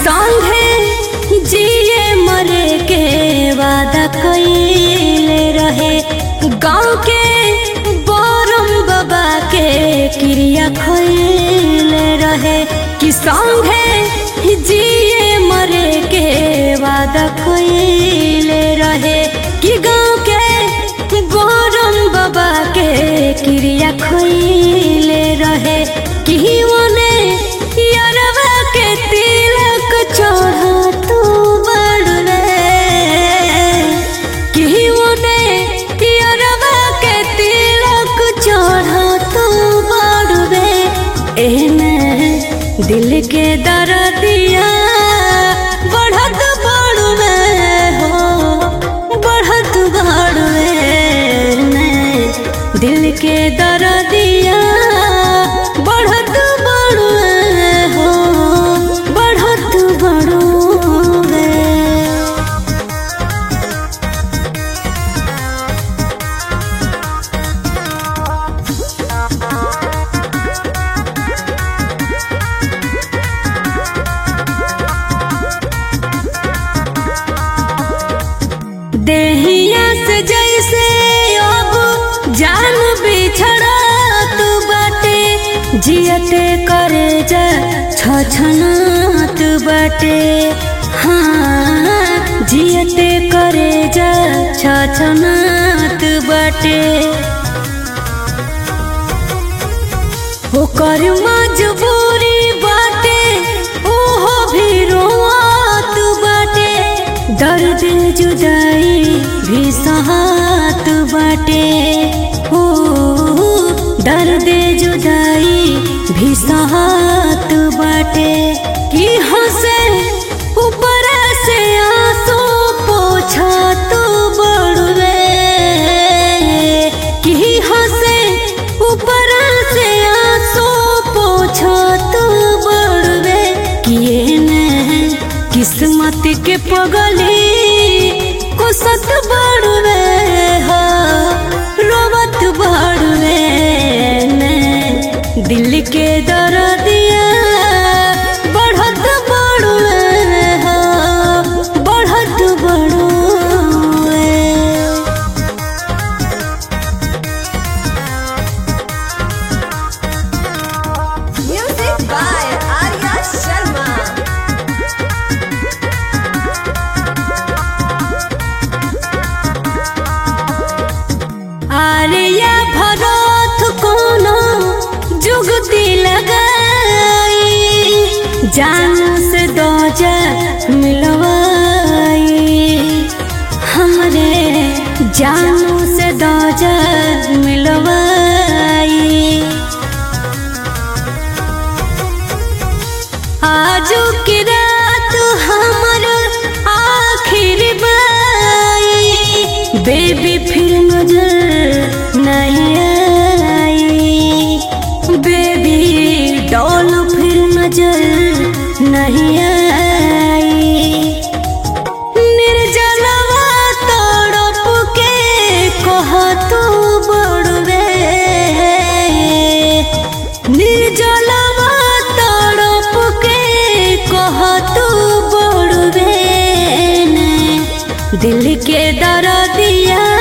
संगे जिए मरे के वादा कइले रहे गाँव के बरम बाबा के क्रिया खइले रहे कि संगे जिए मरे के वादा कइले रहे कि गाँव के बरम बाबा के क्रिया खइले रहे कि ओने यारवा के तिलक चढ़ा तू बड़वे कि ओने यारवा के तिलक चढ़ा तू बड़वे एने दिल के दर्दिया बढ़त बड़वे हो बढ़त बड़वे ने दिल के दर्दिया बढ़त बड़वे हो बढ़त बड़वे देहिया से जैसे अब जान बिछड़ा तू बाटे जियते करे जा छछना तू बाटे हाँ जियते करे जा छछना तू बाटे ओकर मजबूरी बाटे ओहो भी रोआत बाटे दर्द जुदाई भी सहात बाटे ओ दर्द जुदाई भी सहात बाटे कि हंसे ऊपर से आंसू पोछा तू बड़वे कि हंसे ऊपर से आंसू पोछा तू बड़वे किए ने किस्मत के पगली को सत बड़वे हो रोवत बड़वे ने दिल के दर्दिया बढ़त बड़वे हो बढ़त बड़वे Music by Arya Sharma. Alia भरत कोनो जुगती लगाई जान से दो जा मिलवाई हमरे जानू से दो जा मिलवाई आजू की रात हमर आखिर बाई बेबी फिर नजर नहीं आई बेबी डॉल फिर नजर नहीं आई निर्जलवा तड़प के कह तू बड़वे निर्जलवा तड़प के कह तू बड़वे ने दिल के दर्दिया